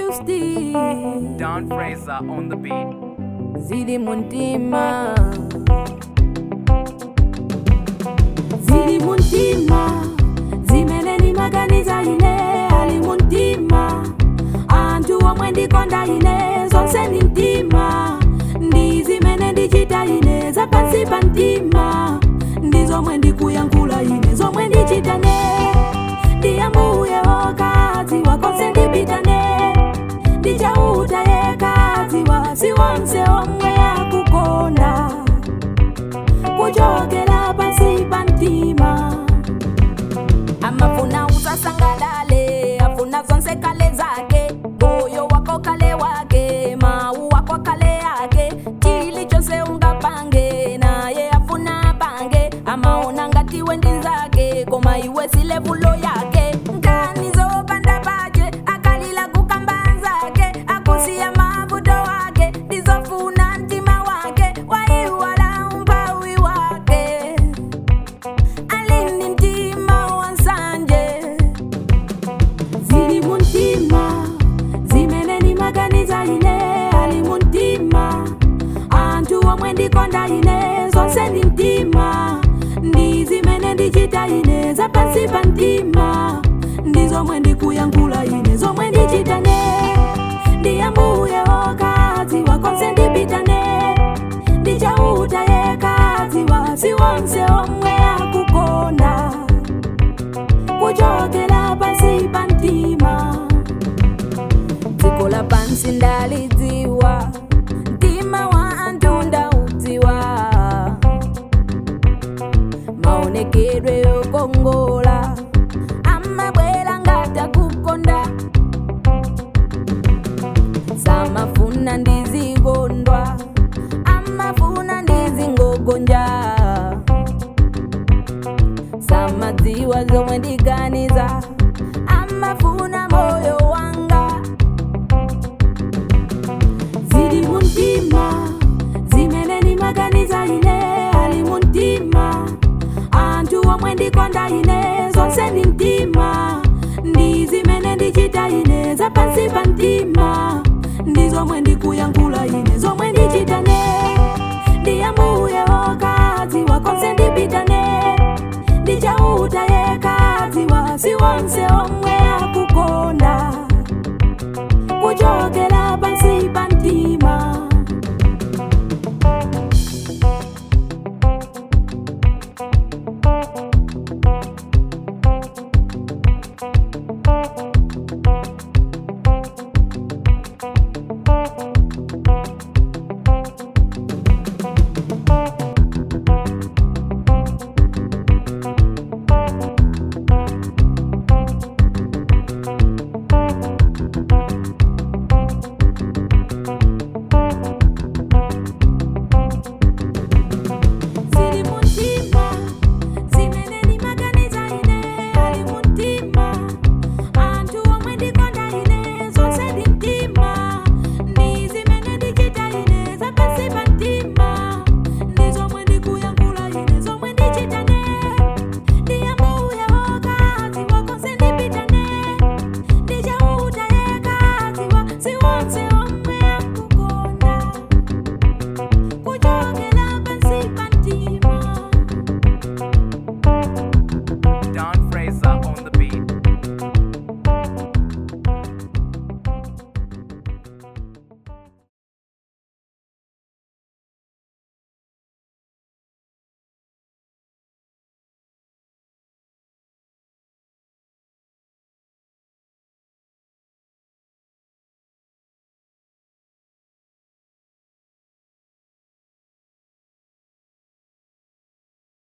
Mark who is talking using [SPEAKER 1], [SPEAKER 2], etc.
[SPEAKER 1] Tuesday
[SPEAKER 2] Don Fraser on the beat.
[SPEAKER 1] zili muntima zili muntima zimene ndimaganiza ine ali muntima anthu omwe ndikonda ine zonse ndi mtima ndi zimene ndichita ine zapansi pa mtima ndi zomwe ndikuyankhula ine zomwe ndichitane ndi ambuye wokadziwa konse ndipitane ndichauta yekadziwa si wonse omwe akukonda kuchokera pansi pa mtima amafuna usasangalale afuna zonse kale zake moyo wako kale wake mau wako kale yake chilichonse ungapange naye afuna pange amaona ngati wendi zake koma iwe si levulo yake nkanizo panda pache akalila kukamba nzake akusiya mavuto wake ndizofuna mtima wake waiwala umpawi wake alini mtima wansanje zili muntima zimene ndimaganiza ine ali muntima anthu omwe ndikonda ine zonse ndi mtima ndi zimene ndichita ine zapansi pa mtima ndi zomwe ndikuyankhula ine zomwe ndichitane ndi ambuye wokadziwa konse ndipitane ndichauta yekadziwa si wonse omwe akukonda kuchokera pansi pa mtima dziko la pansi ndalidziwa mtima wa anthu ndaudziwa maonekedwe yokongola amabwera ngati akukonda samafuna ndizikondwa amafuna ndizingogonja samadziwa zomwe ndiganiza amafuna moyo wanga zili muntima zimene ndimaganiza ine ali muntima anthu omwe ndikonda ine zonse ndi mtima ndi zimene ndichita ine zapansi pa mtima ndi zomwe ndikuyankhula ine zomwe ndichitane ndi ambuye wokadziwa konse ndipitane ndichauta yekadziwa si wonse